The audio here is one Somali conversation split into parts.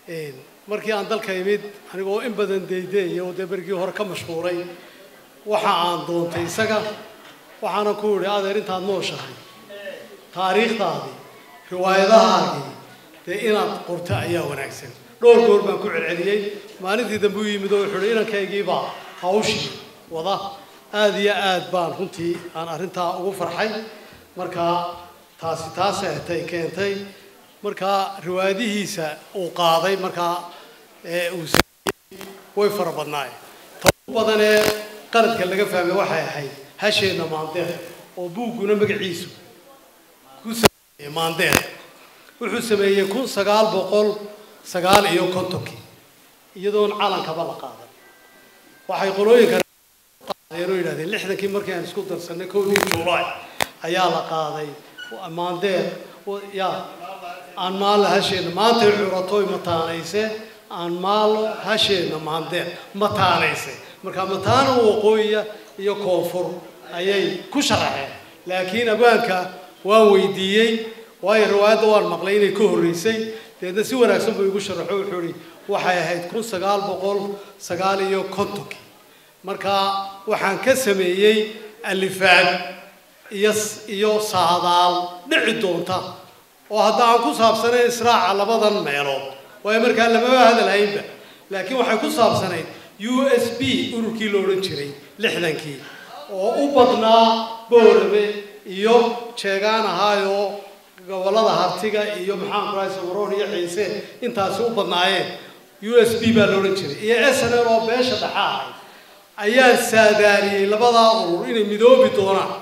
markii aan dalka imid anigoo in badan daydeeya oo dee bergii hore ka mashquulay waxa aan doontay isaga waxaana ku idhi adeer intaad nooshahay taariikhdaadii riwaayadahaagii dee inaad qorto ayaa wanaagsan dhowr goor baan ku celceliyey maalintii dambe u yimid oo wuxuu ihi inankaygiibaa hawshii wada aada iyo aad baan runtii aan arrintaa ugu farxay markaa taasi taasay tay keentay markaa riwaayadihiisa uu qaaday markaa ee uu sameeyey way fara badnaayeen ta ugu badan ee qaladka laga fahmay waxay ahayd hasheenna maandeer oo buugguna magaciisu ku sameeyey maandeer wuxuu sameeyey kun sagaal boqol sagaal iyo kontonkii iyadoon calankaba la qaadan waxay qolooyinka qaadeen oo yidhahdeen lixdankii markii aan isku darsanay kowdii juulaay ayaa la qaaday maandeer yaa aan maallo hasheenna maantay curatoy mataanayse aan maallo hasheenna maandeer mataanayse marka mataana waqooyiya iyo koonfur ayay ku sharaxeen laakiin abwaanka waan weydiiyey waayo riwaayadda waan maqlay inay ka horreysay deedna si wanaagsan buu igu sharaxo wuxuu ihi waxay ahayd kun sagaal boqol sagaal iyo kontonkii marka waxaan ka sameeyey alifaad iyo iyo saadaal dhici doonta oo hadda aan ku saabsanayn israaca labadan meelood waayo markaa lamaba hadalhaynba laakiin waxay ku saabsanayd u s b ururkii la odhan jiray lixdankii oo u badnaa boorame iyo jeegaan ahaayoo gobollada hartiga iyo maxaan ku rahay samaroon iyo ciise intaasi u badnaayeen u s b baa la odhan jiray iyo s n l oo beesha dhexa ahayd ayaa saadaariyey labadaa urur inay midoobi doonaan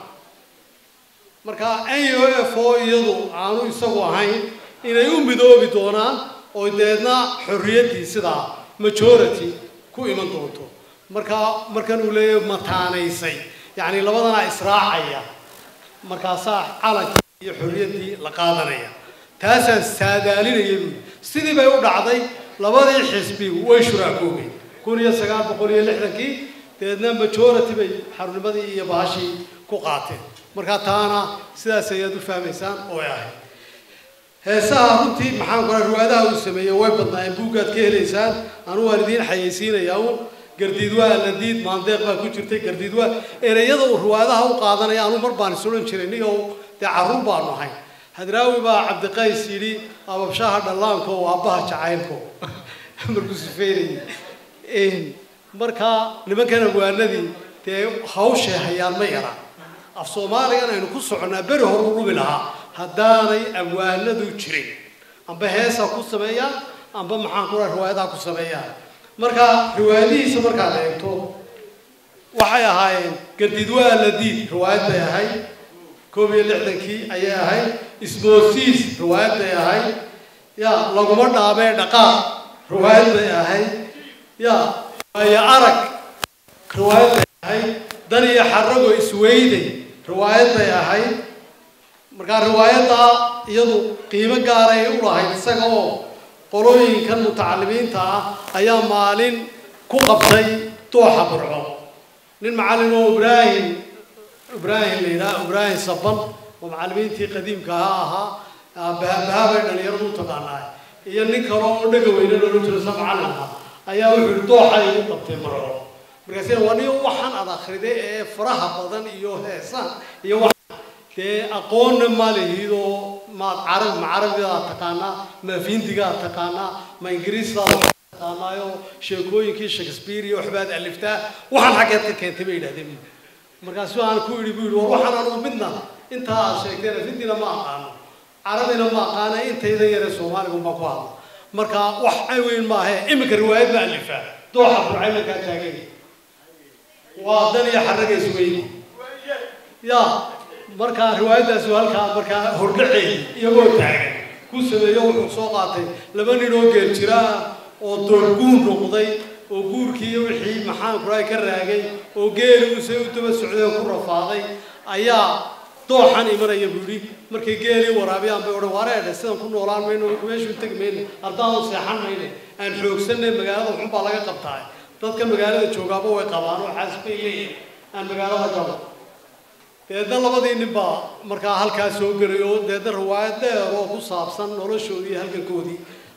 marka n o f o iyadu aanu isagu ahayn inay u midoobi doonaan oo deedna xorriyaddii sidaa majority ku iman doonto marka markan uu leeyahay mataanaysay yacni labadanaa israacaya markaasaa calankii iyo xorriyaddii la qaadanaya taasaan saadaalinaya buui sidii bay u dhacday labadii xisbigu way shuraakoobeen kun iyo sagaal boqol iyo lixdankii deedna majority bay xarunimadii iyo bahashii ku qaateen markaa taana sidaas ayaad u fahmaysaan oo ay ahayd heesaha runtii maxaan ku riwaayadaha uu sameeyey way badnaayeen buuggaad ka helaysaan anu waan idiin xayeysiinayaa un gardiidwaa ladiid maandeeq baa ku jirtay gardiidwaa ereyada uu riwaayadaha u qaadanaya anu mar baan is odhan jiray niyow dee carruur baanu ahayn hadraawi baa cabdiqays yidhi ababshaha dhallaanko oo aabbaha jacaylko markuu sifeynayay markaa nimankan abwaanadii dee hawshay hayaan ma yara af soomaaligan aynu ku soconnaa beri hor u dhumi lahaa haddaanay abwaanadu jirin amba heesa ku sameeyaan amba maxaan ku raha riwaayadaha ku sameeyaan marka riwaayadihiisa markaad eegto waxay ahaayeen gardidwaa ladiid riwaayad bay ahayd koob iyo lixdankii ayay ahayd ismoosiis riwaayad bay ahayd ya laguma dhaamee dhaqaaq riwaayad bay ahayd ya waayo arag riwaayad bay ahayd dan iyo xarago isweyday riwaayad bay ahayd markaa riwaayaddaa iyadu qiimo gaaray u lahayd isaga oo qolooyinkan mutacalimiinta ah ayaa maalin ku qabtay dooxa burco nin macallin oo ibraahim ibraahim la yidhaha ibraahim saban oo macallimiintii qadiimka ahaa ahaa bahabay dhalinyaradu u taqaanaa iyo nin kale oo dhaga weyne loola jiro sa macallin ah ayaa wuxuu yihi dooxa igu qabtay burco markaasina waa nin waxaan ad akhriday ee faraha badan iyo heesaan iyo wax dee aqoonna ma lihidoo maad carab ma carabidaad taqaanaa ma findigaad taqaanaa ma ingiriistaad taqaanaayo sheekooyinkii shakespeare iyo waxbaad aliftaa waxaan xaggeed ka keentay bay yidhahdeen markaasu aan ku idhi bu yidhi war waxaan anugu midna intaa aad sheegteen findina ma aqaano carabina ma aqaana intayda yare soomaaligun baan ku hadla marka wax ay weyn maahe iminka riwaayad ma alifaa dooxa burcay markaa taagay waa dan iyo xaragays weyni ya markaa riwaayaddaasi waa halkaa markaa hordhaceey iyagoo taagan ku sameeyo wuxuu soo qaatay laba nin oo geel jira ah oo doorguun noqday oo guurkii iyo wixii maxaan kuraay ka raagay oo geeli use u daba socday oo ku rafaaday ayaa dooxan imanaya buu yidhi markay geelii waraabiyaan bay odhan wareedhe sidan ku noolaan mayno meeshuu tegi mayne ardaadu seexan mayne aan xoogsanay magaalada waxun baa laga qabtaa dadka magaalada joogaaba way qabaan oo xaas bay leeyihin aan magaalada galo deedna labadii nin baa markaa halkaa soo gelay oo deedna riwaayad dheer oo ku saabsan noloshoodii iyo halgankoodii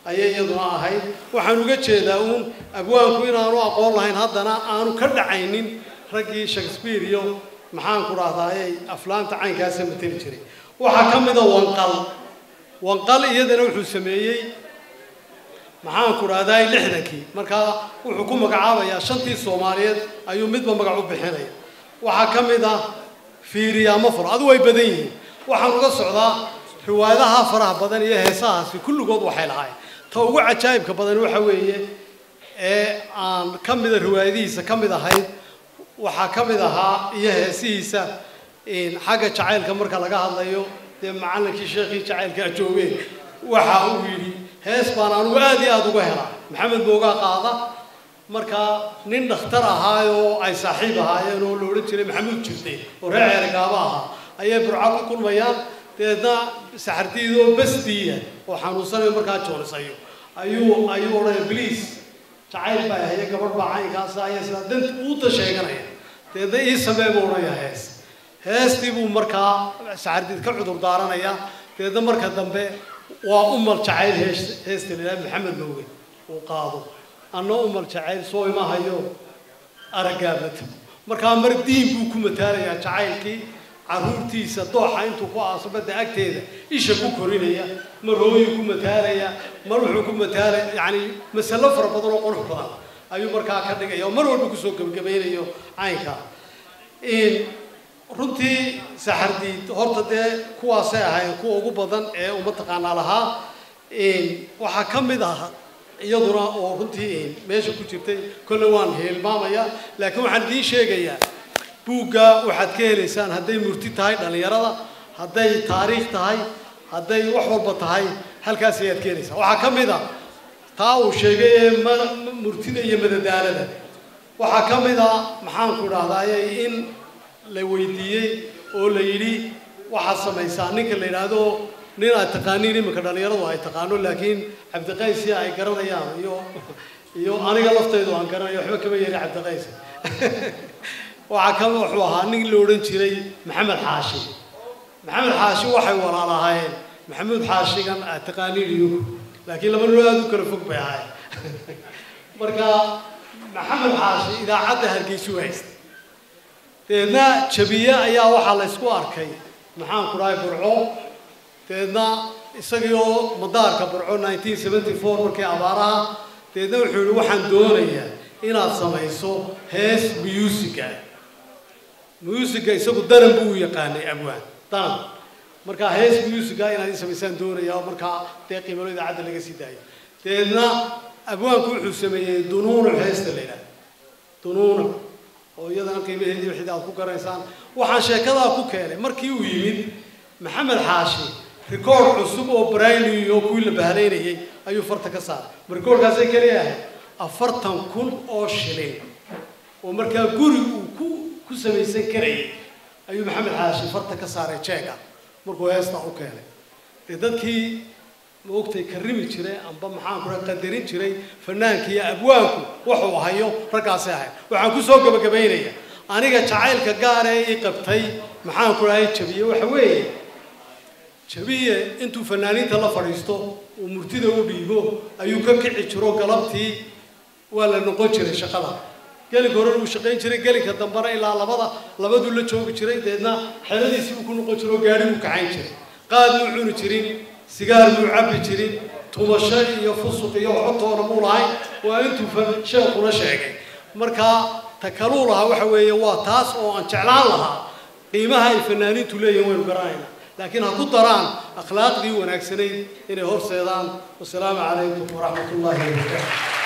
ayay iyaduna ahayd waxaan uga jeedaa uun abwaanku inaanu aqoon lahayn haddana aanu ka dhacaynin raggii shakespeare iyo maxaanku dhahdaayey aflaanta caynkaasa mateli jiray waxaa ka mida wanqal wanqal iyadana wuxuu sameeyey maxaanku dhahdaay lixdankii markaa wuxuu ku magacaabayaa shantii soomaaliyeed ayuu midba magac u bixinaya waxaa ka mid ah fiiriyaamo furo adu way badan yihiin waxaan uga socdaa riwaayadaha faraha badan iyo heesahaasi kulligood waxay lahaayeen ta ugu cajaa'ibka badan waxa weeye ee aan ka mida riwaayadihiisa ka mid ahayd waxaa ka mid ahaa iyo heesihiisa xagga jacaylka marka laga hadlayo dee macallinkii sheekhii jacaylka ajoogeen waxa uu yidhi hees baan anugu aad iyo aada uga helaa maxamed boogaa qaada markaa nin dhakhtar ahaayoo ay saaxiib ahaayeen oo la odhan jiray maxamuud jirte oo reer ceerigaaba ahaa ayay burca ku kulmayaan deedna saxardiidoo basdiya oo xanuunsanayo markaa joonisayo ayuu ayuu odhanaya bliis jacayl baa haya gabadh baa caynkaasa ayaa sidaa dant uuda sheeganaya deedna ii samee buu odhanaya hees heestii buu markaa saxardiid ka cudur daaranaya deedna marka dambe waa umal jacayl hees heesta la yidhaha maxamed mooge uu qaado anna umal jacayl soo ima hayo araggaa mata markaa mar diin buu ku mataalayaa jacaylkii carruurtiisa dooxa intuu ku aaso badda agteeda isha ku korinaya mar hooyuu ku mataalaya mar wuxuu ku mataalaya yacni masalo fara badan oo qurux badan ayuu markaa ka dhigaya oo mar walba kusoo gebagabaynayo caynka runtii saxardiid horta dee kuwaasay ahayn kuwa ugu badan ee uma taqaanaa lahaa waxaa ka mid ah iyaduna oo runtii meesha ku jirtay kolle waan hilmaamaya laakiin waxaan idiin sheegayaa buugga waxaad ka helaysaan hadday murti tahay dhallinyarada hadday taariikh tahay hadday wax walba tahay halkaas ayaad ka helaysaan waxaa ka mid a taa uu sheegay ee murtida iyo madadaalada waxaa ka mid a maxaanku idhahdaaye in la weydiiyey oo la yidhi waxaad samaysaa ninka la yidhaahdo nin aad taqaaniin iminka dhallinyaradu ay taqaano laakiin cabdiqaysi ay garanayaan iyo iyo aniga laftaydu aan garanayo waxba kama yeeri cabdiqays waxaa kale wuxuu ahaa nin la odhan jiray maxamed xaashi maxamed xaashi waxay walaalahaayeen maxamuud xaashigan aad taqaaniin iyo laakiin laba noo aada u kala fog bay ahaayeen marka maxamed xaashi idaacadda hargeysu haysta deedna jabiye ayaa waxaa la ysku arkay maxaanku dhahay burco deedna isagii oo madaarka burco nineteen seventy four markii abaaraha deedna wuxuu yihi waxaan doonayaa inaad samayso hees musica musica isagu daran buu u yaqaanay abwaan daran markaa hees musica inaad ii samaysaan doonaya oo markaa dee qiimalo idaacadda laga sii daayo deedna abwaanku wuxuu sameeyey dunuunuc heesta la yidhaha dunuunuc oo iyadana qiimaheedii wixii aad ku garaysaan waxaan sheekadaa ku keenay markii uu yimid maxamed xaashi rikoord cusub oo brayni oo kuwii la bahalaynayay ayuu farta ka saaray ma rikoordkaasay keliya ahayd afartan kun oo shilin oo markaa guri uu ku ku samaysan karayay ayuu maxamed xaashi farta ka saaray jeega markuu heestaa u keenay dee dadkii ma ogtay karrimi jiray amba maxaan kula qadarin jiray fanaanka iyo abwaanku wuxuu hayo raggaasay ahayd waxaan ku soo gabagabaynaya aniga jacaylka gaar ee ii qabtay maxaan ku dhahay jabiye waxa weeye jabiye intuu fanaaniinta la fadhiisto uu murtida u dhiibo ayuu ka kici jiro galabtii waa la noqon jiray shaqada gelinka hore uu shaqayn jiray gelinka dambena ilaa labada labaduu la joogi jiray deedna xeladiisii uu ku noqon jiro gaari uu kacayn jiray qaad muu cuni jirin sigaar muu cabbi jirin tumasho iyo fusuq iyo waxbatoona muu lahayn waa intuu sheekuna sheegay markaa ta kaluu lahaa waxa weeye waa taas oo aan jeclaan lahaa qiimaha ay fanaaniintu leeyihin waynu garanayna laakiin ha ku daraan akhlaaqdii wanaagsanayd inay horseedaan wasalaamu calaykum waraxmat ullahi wabarakaatu